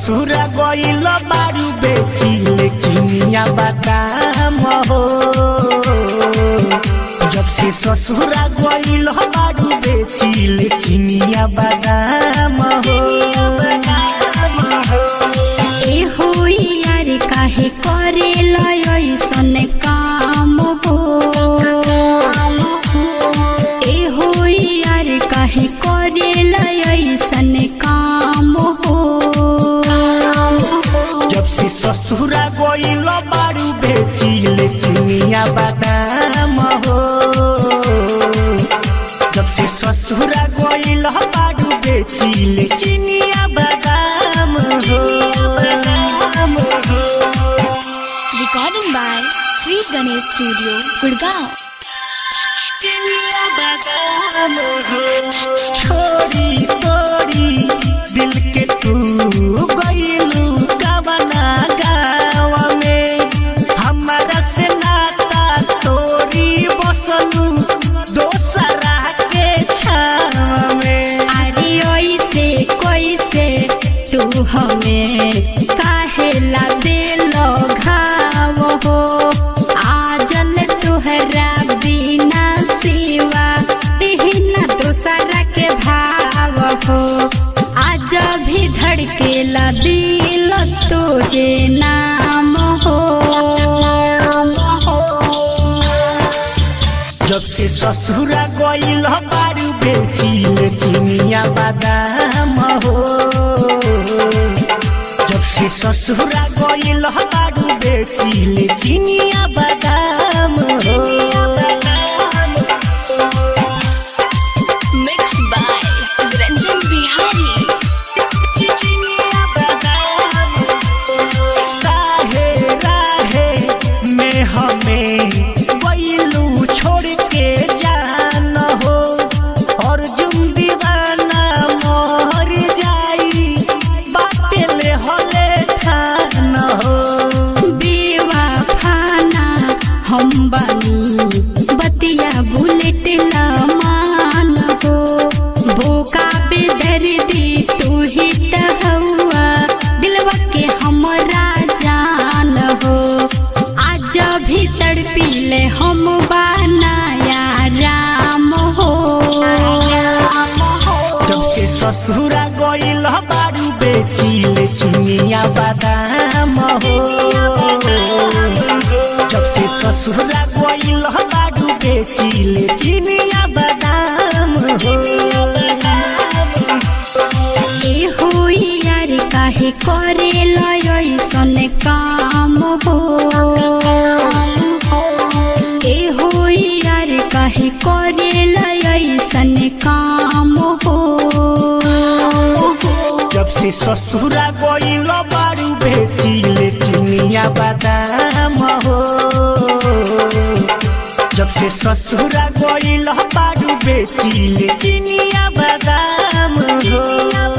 ससुरा गइल बारू बेचिले चिनिया बादाम हो जब से ससुरा गइल बारू बेचिले चिनिया बादाम हो ए होई यार काहे करे लयसन काम हो ए होई यार काहे करे लयसन काम हो जब से ससुरा गइल बारू बेचिले चिनिया बादाम हो जब से ससुरा गइल बारू बेचिले चिनिया बादाम हो बादाम हो Recording by Sri Ganesh Studio, Gurgaon. छोरी तोरी दिल के तू गइलू कवना गाँव में हमारा से नाता तोरी बसलू दोसरा के छाव में अरे ओइसे कैसे तू हमें काहे ला दिलो घाव हो आजल तुहरा बिना सिवा तिहना दूसरा के भाव हो आज भी धड़केला दिल तुझे नाम हो जब से ससुरा गइल बारू बेचिल चिनिया बादाम हो जब से ससुरा गइल बारू बेचिल चिनिया बादाम हो Mixed by Ranjan Bihari. चिनिया बादाम काहे राहे में हमें गइलू छोड़ के जान हो अर्जुन दीवाना मर जाई बाटे ले हले ठान हो बेवफाना हम बनी बतिया बुलेट मान हो बोका बेदर्दी तू ही त हौआ दिलवा के हमरा जान हो आज भी तड़पीले हम बनाया राम हो जब से ससुरा गइल बारू बेचिल चिनिया बादाम हो जब से ससुरा गइल बारू बेचिल चिनिया बादाम हो ए होई यार काहे करे लयसन काम हो ए होई यार काहे करे लयसन काम हो जब से ससुरा गइल बारू बेचिल चिनिया बादाम हो जब से ससुरा गइल बारू बेचिल चिनिया बादाम हो